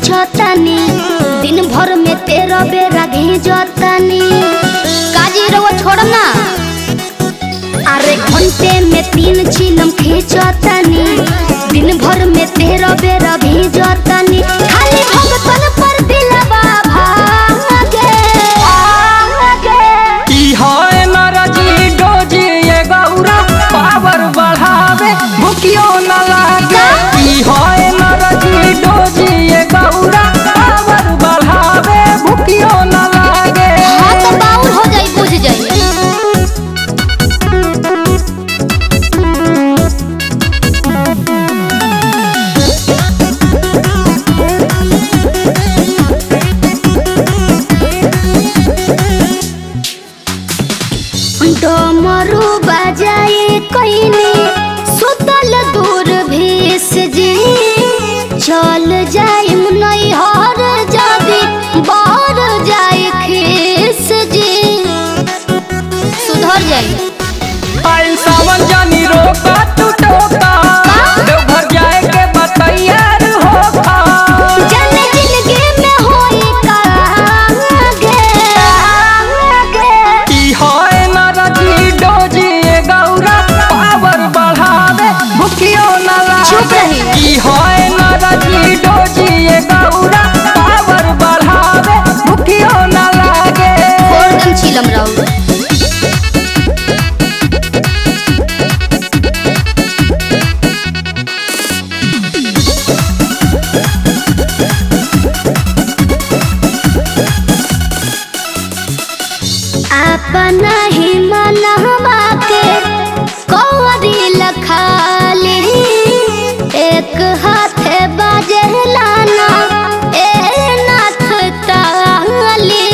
खींचतानी दिन भर में तेरह बेरा घींचतानी काजी रहो छोड़ ना अरे घंटे में तीन चिलम खींचतानी दिन भर में तेरह बेरा घींचतानी खाली भगतन पर दिलवा भागे भागे ई है नरजी डोजी ये गौरा पावर बढ़ावे भूखियो न लागे ई है नरजी डोजी ये गौरा पावर बढ़ावे भूखियो न लागे हाँ तो बाउल हो जाई बुझ जाई डमरू बजाए कइने सुतल दूर भेस जी चल जाए नैहर जाबे बाहर जाए खेस जी सुधर जाए आई सावन जानी रोका तू टोका देवघर जाए के बतैयार होका जन जिंदगी में होई कागे ई है नरजी डोजी ये गौरा पावर बढ़ावे भूखियो न चुप लागे रही। ई है नरजी डोजी ये गौरा पावर बढ़ावे भूखियो न लागे एकदम चिलम रहू अपना ही मनहवा के कौरी लखाली एक हाथ बाजे लाना ए नाथ ताली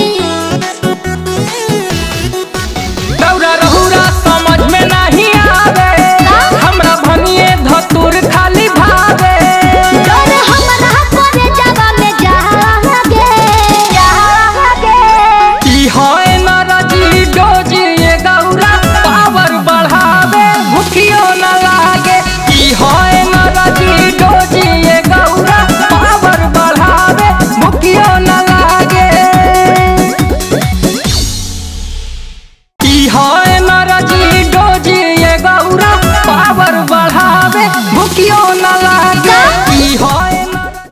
दौरा रहुरा समझ में नहीं आवे हमरा भनिए धतुर खाली भावे डर हमरा पर जावा में जागे जागे ई है नरजी डोजी ये गौरा पावर बढ़ावे भूखियो न लागे ई है नरजी डोजी ये गौरा पावर बढ़ावे भूखियो न लागे ई है नरजी डोजी ये गौरा पावर बढ़ावे भूखियो न लागे